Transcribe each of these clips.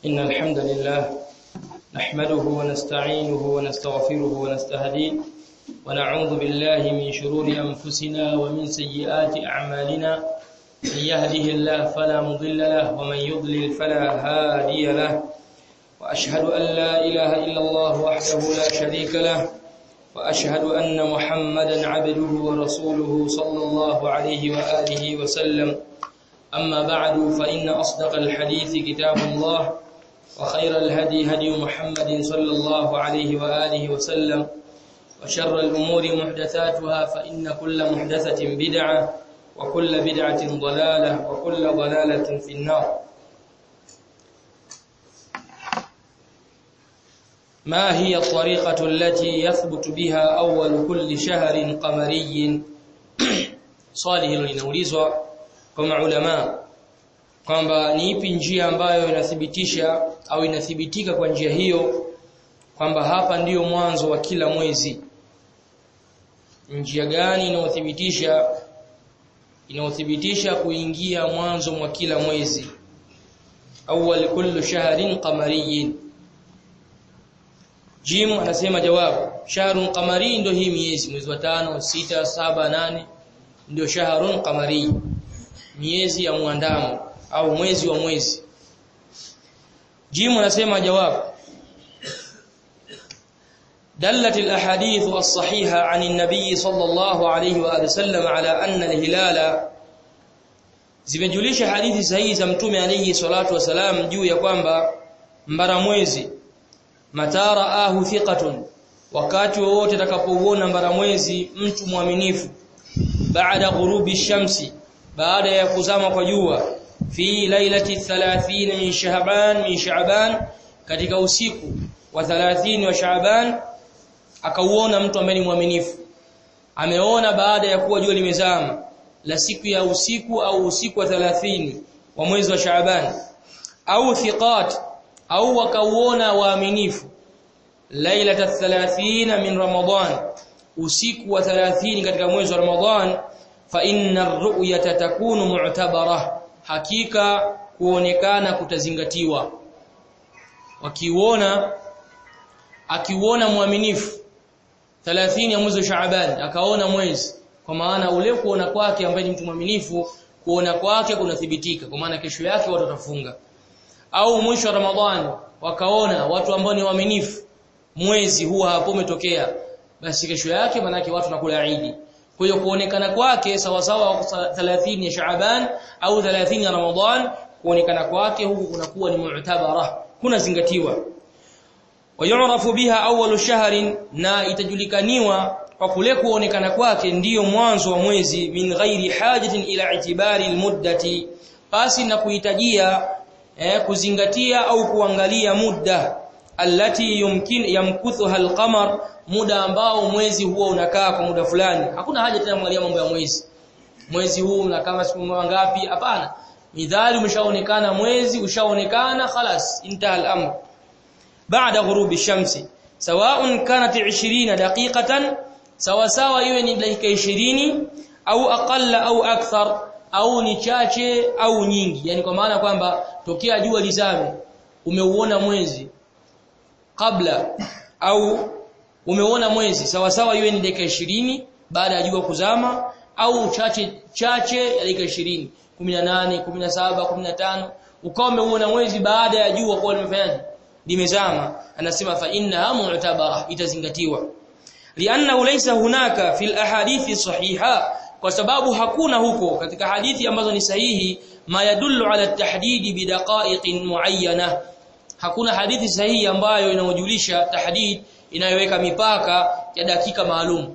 إن الحمد لله نحمده ونستعينه ونستغفره ونستهديه ونعوذ بالله من شرور أنفسنا ومن سيئات أعمالنا من يهده الله فلا مضل له ومن يضلل فلا هادي له وأشهد أن لا إله إلا الله وحده لا شريك له وأشهد أن محمدا عبده ورسوله صلى الله عليه وآله وسلم أما بعد فإن أصدق الحديث كتاب الله وخير الهدي هدي محمد صلى الله عليه وآله وسلم وشر الأمور محدثاتها فإن كل محدثة بدعة وكل بدعة ضلالة وكل ضلالة في النار ما هي الطريقة التي يثبت بها أول كل شهر قمري swali hilo linaulizwa kwa maulama kwamba ni ipi njia ambayo inathibitisha au inathibitika kwa njia hiyo kwamba hapa ndiyo mwanzo wa kila mwezi njia gani inayothibitisha inayothibitisha kuingia mwanzo mwa kila mwezi awwal kullu shahrin qamariyin Jim anasema jawabu shahrun qamari ndio hii miezi mwezi wa tano sita saba nane ndio shahrun qamari miezi ya muandamo au mwezi wa mwezi Jim anasema jawabu دلت الاحاديث الصحيحه عن النبي صلى الله عليه واله وسلم على ان الهلال zimejulisha hadithi sahihi za mtume alayhi salatu wasalam juu ya kwamba mbara mwezi matara ahu thiqatun wakati wowote atakapouona mbara mwezi mtu mwaminifu baada ghurubi shamsi baada ya kuzama kwa jua fi lailati 30 min sha'ban min sha'ban katika usiku wa 30 wa sha'ban akauona mtu ambaye ni mwaminifu ameona baada ya kuwa jua limezama la siku ya usiku au usiku wa 30 wa mwezi wa Shaaban au thiqat au wakauona waaminifu lailata 30 min Ramadan usiku wa 30 katika mwezi wa Ramadhan fa inna ar-ru'yata takunu mu'tabara hakika kuonekana kutazingatiwa wakiuona akiuona mwaminifu 30 ya mwezi wa Shaaban akaona mwezi kwa maana ule kuona kwake ambaye ni mtu mwaminifu kuona kwake kunathibitika kwa maana kesho yake watu watafunga au mwisho wa Ramadhani wakaona watu ambao ni waaminifu mwezi huwa hapo umetokea basi kesho yake manake watu nakula Eid kwa hiyo kuonekana kwake sawa sawa 30 ya Shaaban au 30 ya Ramadhan kuonekana kwake huku kunakuwa ni mu'tabara kunazingatiwa wayurafu biha awwalu shahrin na itajulikaniwa kwa kule kuonekana kwake ndiyo mwanzo wa mwezi min ghairi hajatin ila itibari almuddati basi na kuhitajia eh, kuzingatia au kuangalia muda allati yumkin yamkuthuha alqamar muda ambao mwezi huo unakaa kwa muda fulani hakuna haja tena kuangalia mambo ya mwezi mwezi huu unakaa siku ngapi hapana midhali umeshaonekana mwezi ushaonekana khalas intaha al-amr baada ghurubi shamsi sawa'un kanat 20 daqiqatan sawa sawa iwe ni dakika 20 au aqalla au akthar au ni chache au nyingi yani kwa maana kwamba tokea jua lizame umeuona mwezi kabla au umeona mwezi sawa sawa iwe ni dakika 20 baada ya jua kuzama au chache chache ya dakika 20 18 17 15 ukawa umeuona mwezi baada ya jua kwa limefanyaje limezama anasema fa innaha mu'tabara itazingatiwa lianna laysa hunaka fil ahadithi sahiha kwa sababu hakuna huko katika hadithi ambazo ni sahihi ma yadullu ala tahdidi bidaqa'iqin muayyana hakuna hadithi sahihi ambayo inayojulisha tahdid inayoweka mipaka ya dakika maalum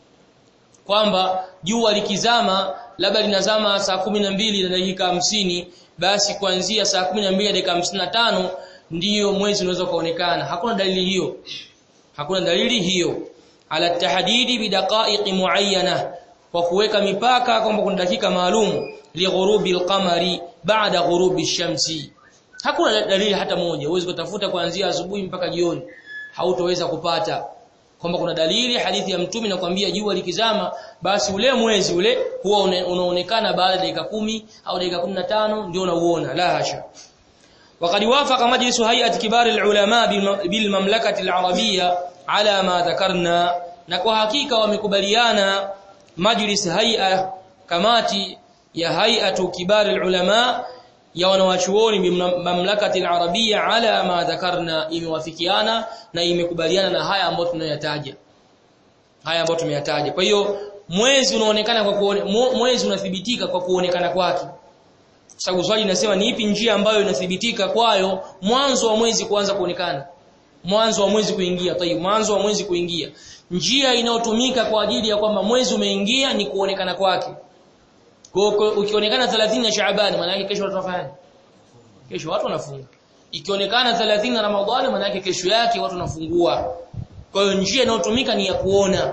kwamba jua likizama labda linazama saa mbili na dakika hamsini basi kuanzia saa mbili na dakika tano ndiyo mwezi unaweza kuonekana hakuna dalili hiyo hakuna dalili hiyo ala tahdidi bidaqa'iq muayyana kwa kuweka mipaka kwamba kuna dakika maalum li ghurubi al-qamari ba'da ghurubi ash-shamsi hakuna dalili hata moja uweze kutafuta kuanzia asubuhi mpaka jioni hautoweza kupata kwamba kuna dalili hadithi ya mtume nakwambia jua likizama basi ule mwezi ule huwa unaonekana baada ya dakika kumi au dakika 15 ndio unauona la hasha وقد وافق مجلس هيئة كبار العلماء بالمملكة العربية على ما ذكرنا نكو حقيقة ومكبليانا مجلس هيئة kamati ya hay'atu kibar ulama ya wanawachuoni mamlakati al-arabia ala ma dhakarna imewafikiana na imekubaliana na haya ambayo tunayataja haya ambayo tumeyataja kwa hiyo mwezi unaonekana kwa kuone, mwezi unathibitika kwa kuonekana kwake sababu swali linasema ni ipi njia ambayo inathibitika kwayo mwanzo wa mwezi kuanza kuonekana mwanzo wa mwezi kuingia tayib mwanzo wa mwezi kuingia njia inayotumika kwa ajili ya kwamba mwezi umeingia ni kuonekana kwake kwa ukionekana 30 ya Shaaban maana yake kesho watu wafanya kesho watu wanafunga ikionekana 30 Ramadhani maana yake kesho yake watu wanafungua kwa hiyo njia inayotumika ni ya kuona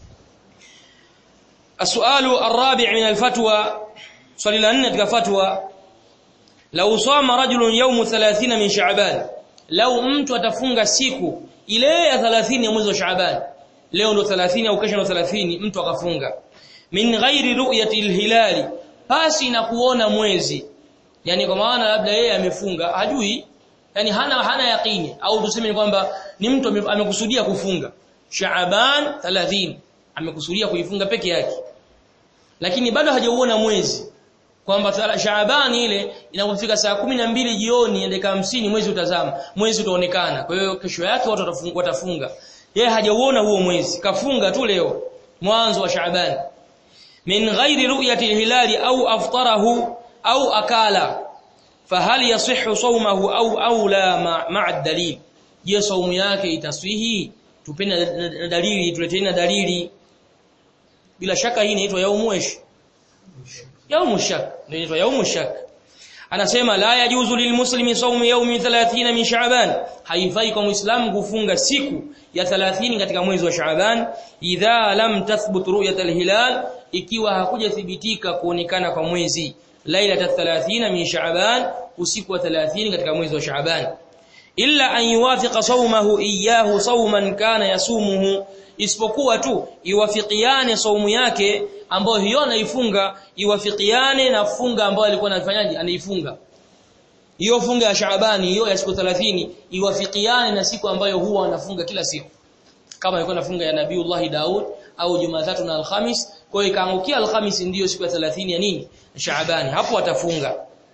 السؤال الرابع من الفتوى swali la 4 katika fatwa law sama rajulun yawm 30 min sha'ban law mtu atafunga siku ile ya 30 ya mwezi wa sha'ban leo ndo 30 au kesho ndo 30 mtu akafunga min ghairi ru'yati hilali pasi na kuona mwezi yani kwa maana labda yeye amefunga hajui yani hana hana yaqini au tuseme kwamba ni mtu amekusudia kufunga Shaaban 30 amekusudia kuifunga peke yake lakini bado hajauona mwezi kwamba Shaaban ile inapofika saa mbili jioni ya dakika 50 mwezi utazama mwezi utaonekana kwa hiyo kesho yake watu watafunga watafunga yeye hajauona huo mwezi kafunga tu leo mwanzo wa Shaaban min ghairi ru'yati al-hilali au aftarahu au akala fahal yasihhu sawmahu au au la ma'a ad-dalil je saumu yake itaswihi tupende dalili tuleteni dalili bila shaka hii inaitwa yaumu ish yaumu shak ndio inaitwa yaumu shak anasema la yajuzu lilmuslimi sawmu yawmi 30 min sha'ban haifai kwa muislamu kufunga siku ya 30 katika mwezi wa sha'ban idha lam tathbut ru'yat alhilal ikiwa hakujathibitika kuonekana kwa mwezi lailata 30 min sha'ban usiku wa 30 katika mwezi wa sha'ban illa an yuwafiqa sawmahu iyyahu sawman kana yasumuhu isipokuwa tu iwafikiane saumu yake ambayo hiyo anaifunga iwafikiane na funga ambayo alikuwa anafanyaje anaifunga hiyo funga ya Shaabani hiyo ya siku 30 iwafikiane na siku ambayo huwa anafunga kila siku kama alikuwa anafunga ya Nabiiullah Daud au Jumatatu na Alhamis kwa hiyo ikaangukia Alhamis ndiyo siku ya 30 ya nini Shaabani hapo atafunga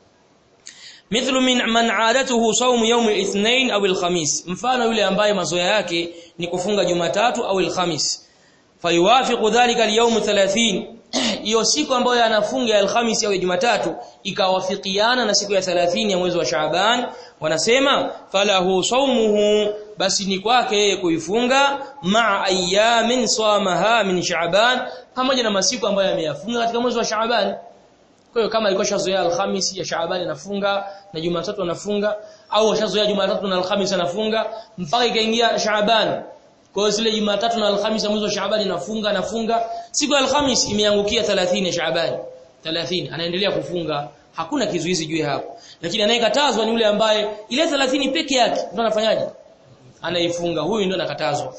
mithlu min man aadatuhu sawm yawm al-ithnain au al-khamis mfano yule ambaye mazoea yake ni kufunga Jumatatu au al-khamis fayuwafiqu dhalika al-yawm 30 hiyo siku ambayo anafunga al-khamis au Jumatatu ikawafikiana na siku ya 30 ya mwezi wa Shaaban wanasema falahu sawmuhu basi ni kwake yeye kuifunga ma'a ayamin samaha min Shaaban pamoja na masiku ambayo ameyafunga katika mwezi wa Shaaban kwa hiyo kama alikuwa shazoea Alhamisi ya Shaaban anafunga na Jumatatu anafunga au shazoea Jumatatu na Alhamisi anafunga mpaka ikaingia Shaaban. Kwa hiyo zile Jumatatu na Alhamisi mwezi wa Shaaban anafunga anafunga. Siku ya Alhamisi imeangukia 30 ya Shaaban. 30 anaendelea kufunga. Hakuna kizuizi juu hapo. Lakini anayekatazwa ni yule ambaye ile 30 peke yake ndio anafanyaje? Anaifunga. Huyu ndio anakatazwa.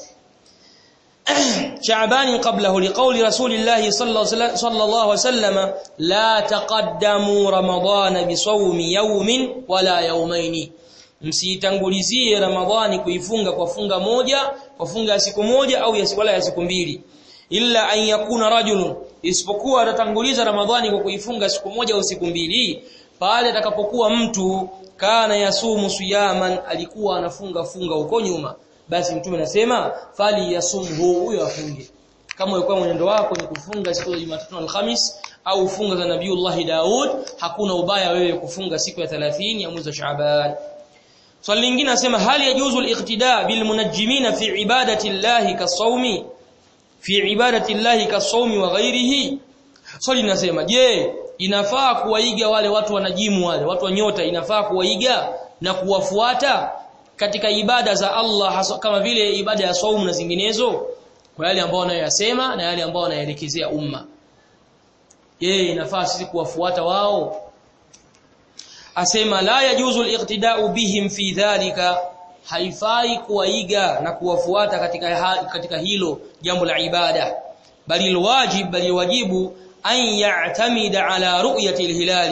شعبان قبله لقول رسول الله صلى الله عليه وسلم لا تقدموا رمضان بصوم يوم ولا يومين msitangulizie ramadhani kuifunga kwa funga moja kwa funga ya siku moja au ya wala ya siku mbili illa an yakuna rajulun isipokuwa atatanguliza ramadhani kwa kuifunga siku moja au siku mbili pale atakapokuwa mtu kana yasumu siyaman alikuwa anafunga funga huko nyuma basi mtume anasema fali yasumhu huyo afunge kama ulikuwa mwenendo wako ni kufunga siku ya Jumatatu na Alhamis au funga za Nabiiullah Daud hakuna ubaya wewe kufunga siku ya 30 ya mwezi wa Shaaban swali lingine nasema hali yajuzu al-iqtida bil munajjimina fi ibadati llahi kasawmi fi ibadati llahi kasawmi wa ghairihi swali linasema je inafaa kuwaiga wale watu wanajimu wale watu wa nyota inafaa kuwaiga na kuwafuata katika ibada za Allah kama vile ibada ya saumu na zinginezo kwa yale ambao wanayoyasema na yale ambao wanayaelekezea umma je inafaa sisi kuwafuata wao asema la yajuzu al-iqtida'u bihim fi dhalika haifai kuwaiga na kuwafuata katika katika hilo jambo la ibada bali alwajib bali wajibu an ya'tamida ala ru'yati al-hilali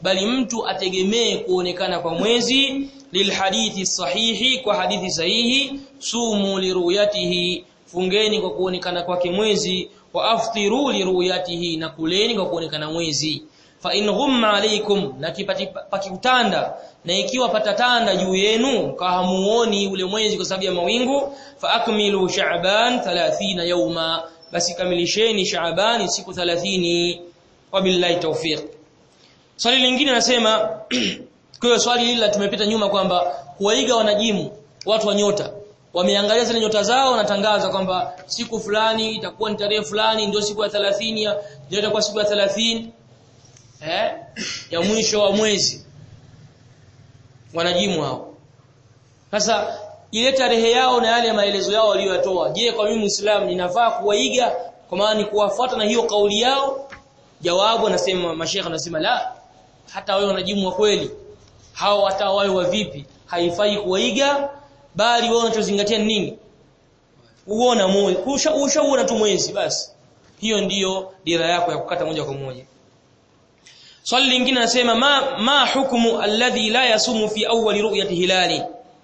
bali mtu ategemee kuonekana kwa mwezi lilhadithi sahihi kwa hadithi sahihi sumu liruyatihi fungeni kwa kuonekana kwake mwezi wa aftiru liruyatihi na kuleni kwa kuonekana mwezi fa in ghumma alaykum na pakikutanda na ikiwa patatanda juu yenu kahamuoni ule mwezi kwa sababu ya mawingu fa akmilu sha'ban 30 yawma basi kamilisheni sha'ban siku 30 wabillahi tawfiq swali lingine nasema kwa hiyo swali hili tumepita nyuma kwamba kuwaiga wanajimu watu wa nyota wameangalia zile nyota zao wanatangaza kwamba siku fulani itakuwa ni tarehe fulani ndio siku ya 30 ya ndio itakuwa siku ya 30 eh ya mwisho wa mwezi wanajimu hao sasa ile tarehe yao na yale maelezo yao waliyoyatoa je kwa mimi muislamu ninafaa kuwaiga kwa maana ni kuwafuata na hiyo kauli yao jawabu anasema mashekha anasema la hata wewe wanajimu wa kweli hao hata wawe wa vipi haifai kuwaiga bali wewe unachozingatia ni nini uona moyo ushaona tu mwezi basi hiyo ndiyo dira yako ya kukata moja kwa moja swali lingine nasema ma ma hukumu alladhi la yasumu fi awwali ru'yati hilali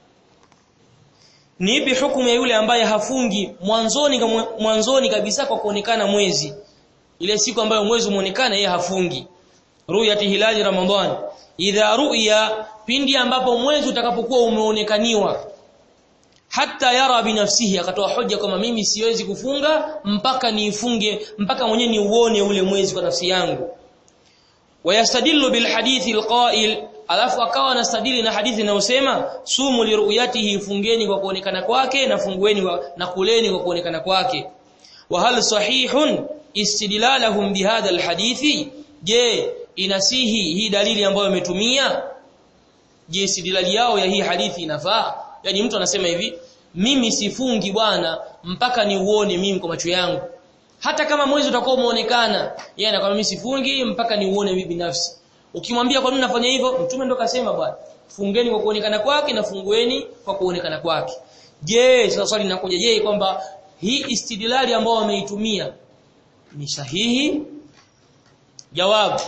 ni ipi hukumu ya yule ambaye hafungi mwanzoni mwanzoni kabisa kwa kuonekana mwezi ile siku ambayo mwezi umeonekana yeye hafungi ru'yati hilali ramadhan idha ru'ya pindi ambapo mwezi utakapokuwa umeonekaniwa hata yara binafsihi akatoa hoja kama mimi siwezi kufunga mpaka niifunge mpaka mwenyewe niuone ule mwezi kwa nafsi yangu wayastadillu bil hadithi alqa'il alafu akawa anastadili na hadithi inayosema sumu liruyatihi fungeni kwa kuonekana kwake na fungueni na kuleni kwa kuonekana kwake wa hal sahihun istidlalahum bihadha alhadithi je inasihi hii dalili ambayo imetumia je istidlali yao ya hii hadithi inafaa yani mtu anasema hivi mimi sifungi bwana mpaka niuone mimi kwa macho yangu hata kama mwezi utakuwa umeonekana yeye anakwambia mimi sifungi mpaka niuone mimi binafsi ukimwambia kwa nini nafanya hivyo mtume ndo kasema bwana fungeni kwa kuonekana kwake na fungueni kwa kuonekana kwake je sasa swali linakuja je kwamba hii istidlali ambayo wameitumia ni sahihi jawabu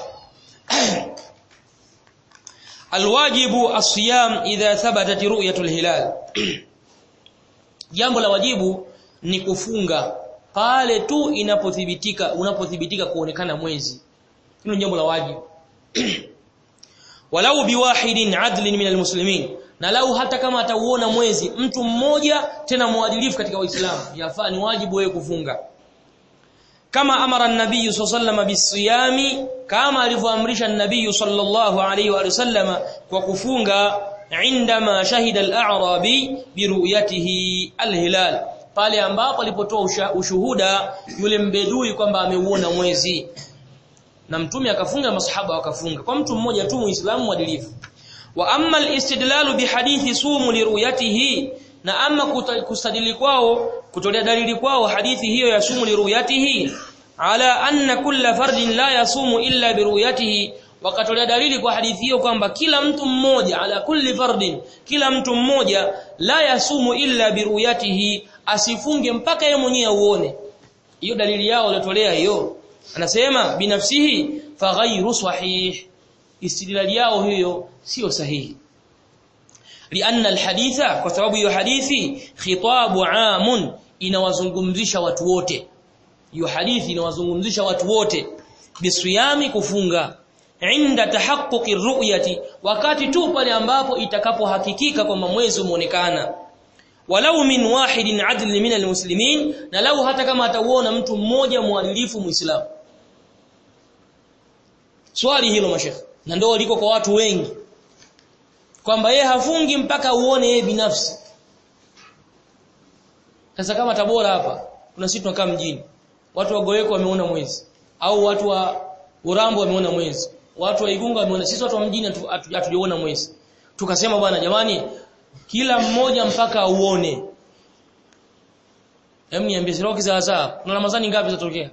alwajibu asiyam idha thabatat ru'yatul hilal jambo la wajibu ni kufunga pale tu inapothibitika unapothibitika kuonekana mwezi hilo jambo la wajibu walau biwahidin adlin min almuslimin na lau hata kama atauona mwezi mtu mmoja tena mwadilifu katika waislamu yafaa ni wajibu wewe kufunga kama amara an-nabiy sallallahu bisiyami kama alivyoamrisha an-nabiy sallallahu alayhi wa sallam kwa kufunga indama shahida al-a'rabi biruyatihi al-hilal pale ambapo alipotoa ushuhuda yule mbedui kwamba ameuona mwezi na mtume akafunga masahaba wakafunga kwa mtu mmoja tu muislamu mwadilifu wa amma al-istidlalu bihadithi sumu liruyatihi na ama kustadili kwao kutolea dalili kwao hadithi hiyo ya sumu liruyatihi ala anna kulla fardin la yasumu illa biruyatihi wakatolea dalili kwa hadithi hiyo kwamba kila mtu mmoja ala kulli fardin kila mtu mmoja la yasumu illa biruyatihi asifunge mpaka yeye mwenyewe uone hiyo dalili yao waliotolea hiyo anasema binafsihi faghairu sahih istidlali yao hiyo sio sahihi lianna alhaditha kwa sababu hiyo hadithi khitabu amun inawazungumzisha watu wote hiyo hadithi inawazungumzisha watu wote bisiyami kufunga inda tahaqquqi ru'yati wakati tu pale ambapo itakapohakikika kwamba mwezi umeonekana walau min wahidin adl min almuslimin na lau hata kama atauona mtu mmoja mwadilifu muislamu swali hilo mashekhe na ndio liko kwa watu wengi kwamba yeye hafungi mpaka uone yeye binafsi sasa kama Tabora hapa kuna sisi tunakaa mjini watu wa Goeko wameona mwezi au watu wa Urambo wameona mwezi watu wa Igunga wameona sisi watu wa mjini hatujaona mwezi tukasema bwana jamani kila mmoja mpaka auone hem niambie siroki za saa kuna ramadhani ngapi zitatokea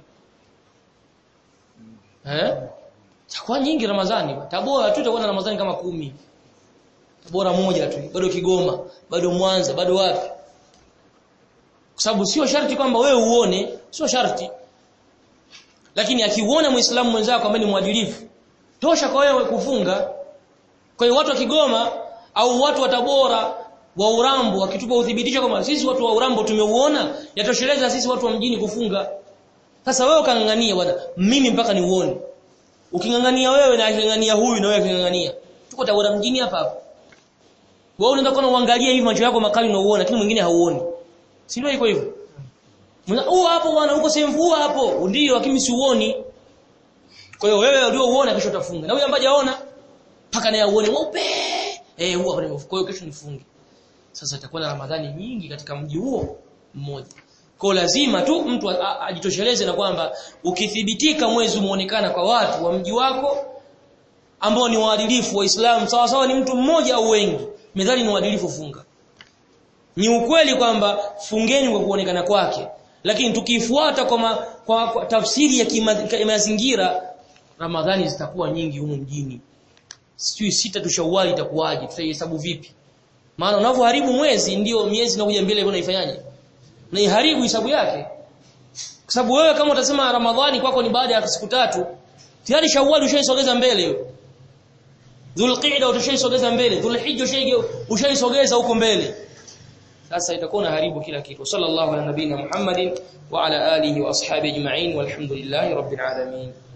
eh Takuwa nyingi Ramadhani. Tabora tu itakuwa na Ramadhani kama kumi Tabora moja tu, bado Kigoma, bado Mwanza, bado wapi? Kwa sababu sio sharti kwamba wewe uone, sio sharti. Lakini akiuona Muislamu mwenzako ambaye ni mwadilifu, tosha kwa wewe kufunga kwa hiyo watu wa Kigoma au watu wa Tabora wa Urambo wakitupa uthibitisho kama sisi watu wa Urambo tumeuona yatosheleza sisi watu wa mjini kufunga sasa wewe ukangangania bwana mimi mpaka niuone ukingangania wewe na akingangania huyu na wewe akingangania tuko Tabora mjini hapa hapa wewe unaenda kuna uangalia hivi macho yako makali unauona lakini mwingine hauoni si ndio iko hivyo Mna huo hapo bwana huko sehemu hapo ndio lakini siuoni kwa hiyo wewe ndio uone kesho utafunga na huyo ambaye hajaona paka naye uone mweupe eh huo hapo kwa hiyo kesho nifunge sasa itakuwa na ramadhani nyingi katika mji huo mmoja kwa lazima tu mtu ajitosheleze na kwamba ukithibitika mwezi umeonekana kwa watu wa mji wako ambao ni waadilifu waislamu sawa sawa ni mtu mmoja au wengi medhali ni waadilifu funga ni ukweli kwamba fungeni kwa kuonekana kwake lakini tukifuata kwa, ma, kwa, kwa tafsiri ya kimazingira ramadhani zitakuwa nyingi humu mjini sijui sita tu shawali itakuwaje tutahesabu vipi maana unavyoharibu mwezi ndio miezi inakuja mbele unaifanyaje naiharibu hisabu yake kwa sababu wewe kama utasema ramadhani kwako ni baada ya siku tatu tayari shawali ushaisogeza mbele hiyo dhulqa'da utashaisogeza mbele dhulhijja ushaisogeza huko mbele sasa itakuwa haribu kila kitu sallallahu ala nabina muhammadin wa ala alihi wa ashabihi ajma'in walhamdulillahi rabbil alamin